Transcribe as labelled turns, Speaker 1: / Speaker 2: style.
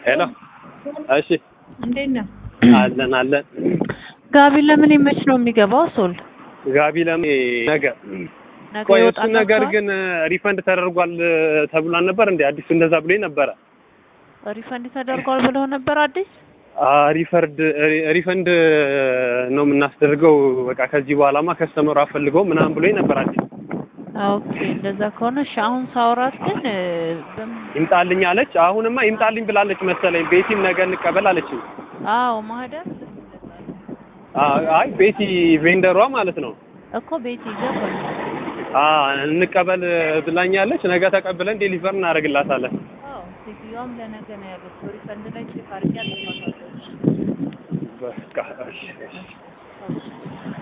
Speaker 1: ሄሎ እሺ
Speaker 2: እንዴት ነህ?
Speaker 1: አለን አለን
Speaker 2: ጋቢ ለምን ይመች ነው የሚገባው? ሶል
Speaker 1: ጋቢ ለምን ነገ
Speaker 2: ነገ
Speaker 1: ቆይ እሱ
Speaker 2: ይወጣል
Speaker 1: ነገር
Speaker 2: ተብሏል?
Speaker 1: ግን ሪፈንድ ተደርጓል ተብሏል ነበር እንዴ አዲሱ እንደዛ ብሎኝ ነበረ
Speaker 2: ሪፈንድ ተደርጓል ብለው ነበር አዲስ
Speaker 1: አ ሪፈርድ ሪፈንድ ነው የምናስደርገው በቃ ከዚህ በኋላማ ከስተመሩ አፈልገው ምናምን ብሎኝ ነበር አዲስ
Speaker 2: ኦኬ እንደዛ ከሆነ እሺ አሁን ሳውራት ግን እ፣ በምን
Speaker 1: ይምጣልኝ አለች አሁንማ ይምጣልኝ ብላለች መሰለኝ ቤቲም ነገ እንቀበል አለች
Speaker 2: አዎ ማህደር
Speaker 1: አይ ቤቲ ቬንደሯ ማለት ነው
Speaker 2: እኮ ቤት ይገባል
Speaker 1: አ እንቀበል ብላኛለች ነገ ተቀብለን ዴሊቨር እናደርግላታለን
Speaker 2: አዎ ሴትዮዋም ለነገ ነው ያሉት ሪፈንድ ላይ ቼክ አድርጌ አልተማታለች
Speaker 1: በቃ እሺ እሺ